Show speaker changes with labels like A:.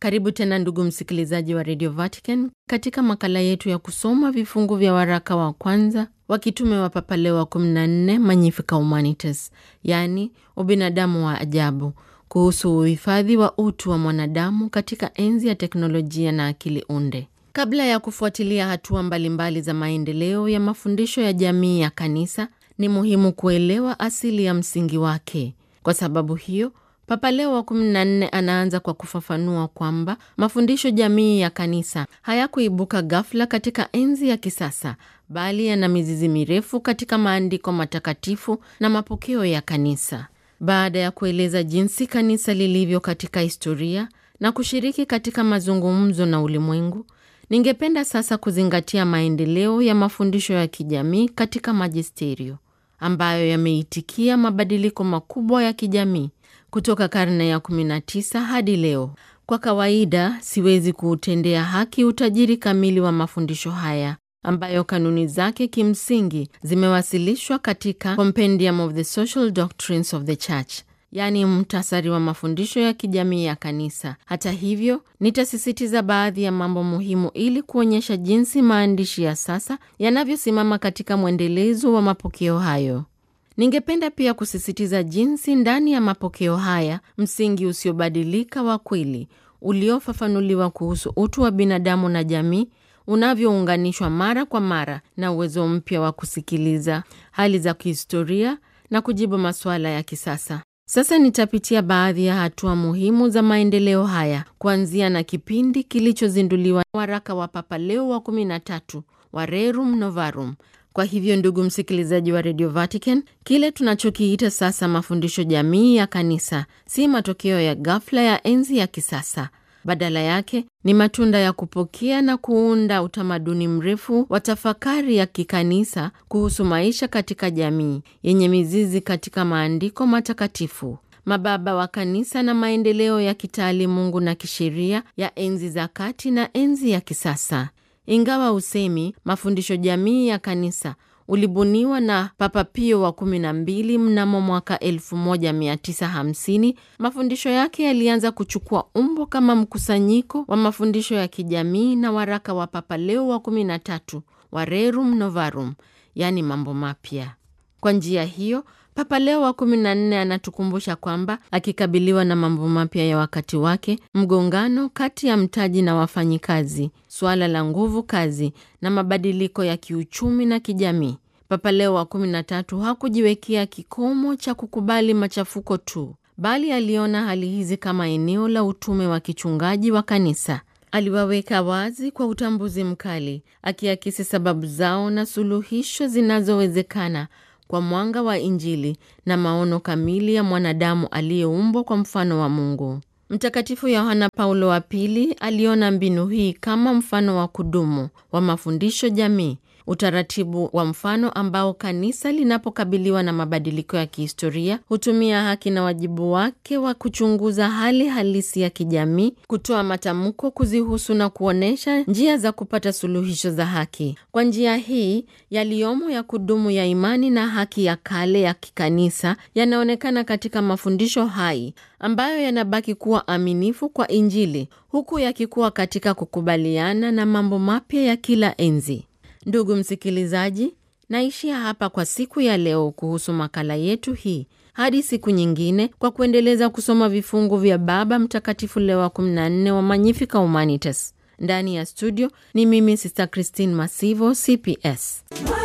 A: Karibu tena ndugu msikilizaji wa Radio Vatican katika makala yetu ya kusoma vifungu vya waraka wa kwanza wa kitume wa Papa Leo wa 14 Magnificat Humanitas, yaani ubinadamu wa ajabu, kuhusu uhifadhi wa utu wa mwanadamu katika enzi ya teknolojia na akili unde. Kabla ya kufuatilia hatua mbalimbali za maendeleo ya mafundisho ya jamii ya kanisa, ni muhimu kuelewa asili ya msingi wake. Kwa sababu hiyo Papa Leo wa 14 anaanza kwa kufafanua kwamba mafundisho jamii ya kanisa hayakuibuka ghafla katika enzi ya kisasa, bali yana mizizi mirefu katika maandiko matakatifu na mapokeo ya kanisa. Baada ya kueleza jinsi kanisa lilivyo katika historia na kushiriki katika mazungumzo na ulimwengu, ningependa sasa kuzingatia maendeleo ya mafundisho ya kijamii katika majisterio ambayo yameitikia mabadiliko makubwa ya kijamii kutoka karne ya 19 hadi leo. Kwa kawaida, siwezi kuutendea haki utajiri kamili wa mafundisho haya ambayo kanuni zake kimsingi zimewasilishwa katika Compendium of the Social Doctrines of the Church, yaani mtasari wa mafundisho ya kijamii ya kanisa. Hata hivyo, nitasisitiza baadhi ya mambo muhimu ili kuonyesha jinsi maandishi ya sasa yanavyosimama katika mwendelezo wa mapokeo hayo. Ningependa pia kusisitiza jinsi ndani ya mapokeo haya msingi usiobadilika wa kweli uliofafanuliwa kuhusu utu wa binadamu na jamii unavyounganishwa mara kwa mara na uwezo mpya wa kusikiliza hali za kihistoria na kujibu masuala ya kisasa. Sasa nitapitia baadhi ya hatua muhimu za maendeleo haya kuanzia na kipindi kilichozinduliwa waraka wa Papa Leo wa 13 wa Rerum Novarum. Kwa hivyo ndugu msikilizaji wa Radio Vatican, kile tunachokiita sasa mafundisho jamii ya kanisa si matokeo ya ghafla ya enzi ya kisasa. Badala yake ni matunda ya kupokea na kuunda utamaduni mrefu wa tafakari ya kikanisa kuhusu maisha katika jamii yenye mizizi katika maandiko matakatifu, mababa wa kanisa na maendeleo ya kitaalimungu na kisheria ya enzi za kati na enzi ya kisasa. Ingawa usemi mafundisho jamii ya kanisa ulibuniwa na Papa Pio wa 12 mnamo mwaka 1950, mafundisho yake yalianza kuchukua umbo kama mkusanyiko wa mafundisho ya kijamii na waraka wa Papa Leo wa 13 wa Rerum Novarum, yaani mambo mapya. Kwa njia hiyo Papa Leo wa 14 anatukumbusha kwamba akikabiliwa na mambo mapya ya wakati wake, mgongano kati ya mtaji na wafanyikazi, suala la nguvu kazi na mabadiliko ya kiuchumi na kijamii, Papa Leo wa 13 hakujiwekea kikomo cha kukubali machafuko tu, bali aliona hali hizi kama eneo la utume wa kichungaji wa kanisa. Aliwaweka wazi kwa utambuzi mkali, akiakisi sababu zao na suluhisho zinazowezekana kwa mwanga wa Injili na maono kamili ya mwanadamu aliyeumbwa kwa mfano wa Mungu. Mtakatifu Yohana Paulo wa Pili aliona mbinu hii kama mfano wa kudumu wa mafundisho jamii, utaratibu wa mfano ambao kanisa linapokabiliwa na mabadiliko ya kihistoria hutumia haki na wajibu wake wa kuchunguza hali halisi ya kijamii, kutoa matamko kuzihusu na kuonyesha njia za kupata suluhisho za haki. Kwa njia hii, yaliyomo ya kudumu ya imani na haki ya kale ya kikanisa yanaonekana katika mafundisho hai ambayo yanabaki kuwa aminifu kwa Injili huku yakikuwa katika kukubaliana na mambo mapya ya kila enzi. Ndugu msikilizaji, naishia hapa kwa siku ya leo kuhusu makala yetu hii. Hadi siku nyingine, kwa kuendeleza kusoma vifungu vya Baba Mtakatifu Leo wa 14 wa Magnificat Humanitas. Ndani ya studio ni mimi Sister Christine Masivo, CPS.